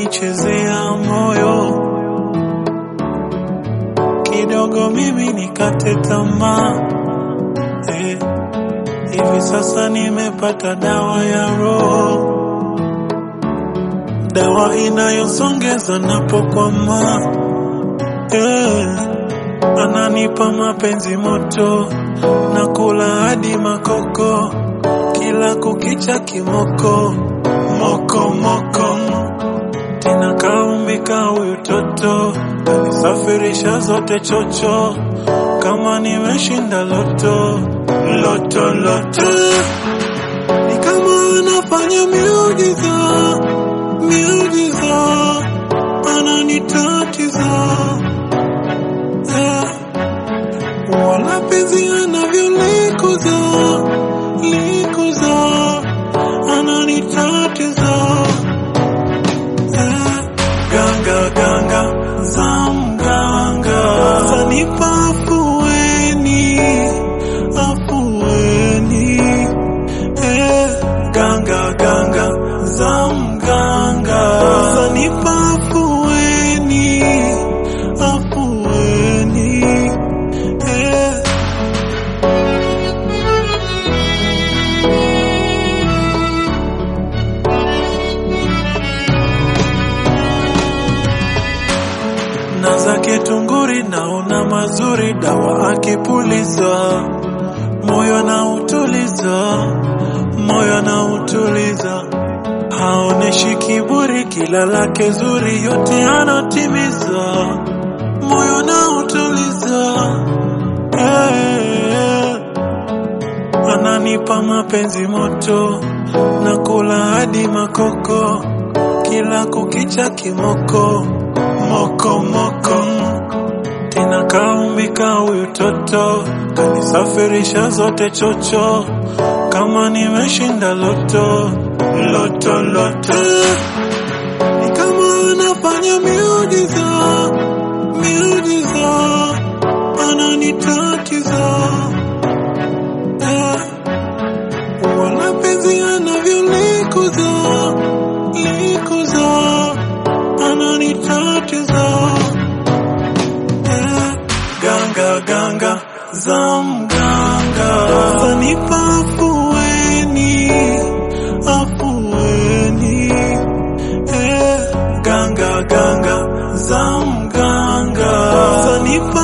kunichezea moyo kidogo, mimi nikate tamaa eh. Hivi sasa nimepata dawa ya roho, dawa inayosongeza napokwama eh. Ananipa mapenzi moto na kula hadi makoko, kila kukicha kimoko moko moko, tena kaumbika huyu toto, kanisafirisha zote chocho, kama nimeshinda loto loto loto, ni kama anafanya miujiza miujiza, ananitatiza eh. Wala penzi anavyolikuza likuza, ananitatiza eh. Ganga ganga za mganga zanipa afueni afueni eh. Ganga ganga za mganga zanipa afueni afueni eh. na zake tunguri naona mazuri, dawa akipuliza moyo na utuliza, moyo na utuliza, haoneshi kiburi, kila lake zuri yote anatimiza, moyo na utuliza eh, ananipa mapenzi moto na kula hadi makoko, kila kukicha kimoko moko moko, tena kaumbika huyu toto, kanisafirisha zote chocho, kama nimeshinda loto loto loto, ni kama anafanya miujiza miujiza, ananitatiza eh, wala penzi anavyolikuza likuza ananitatiza eh, ganga ganga za mganga zanipa afueni afueni eh, ganga ganga za mganga zanipa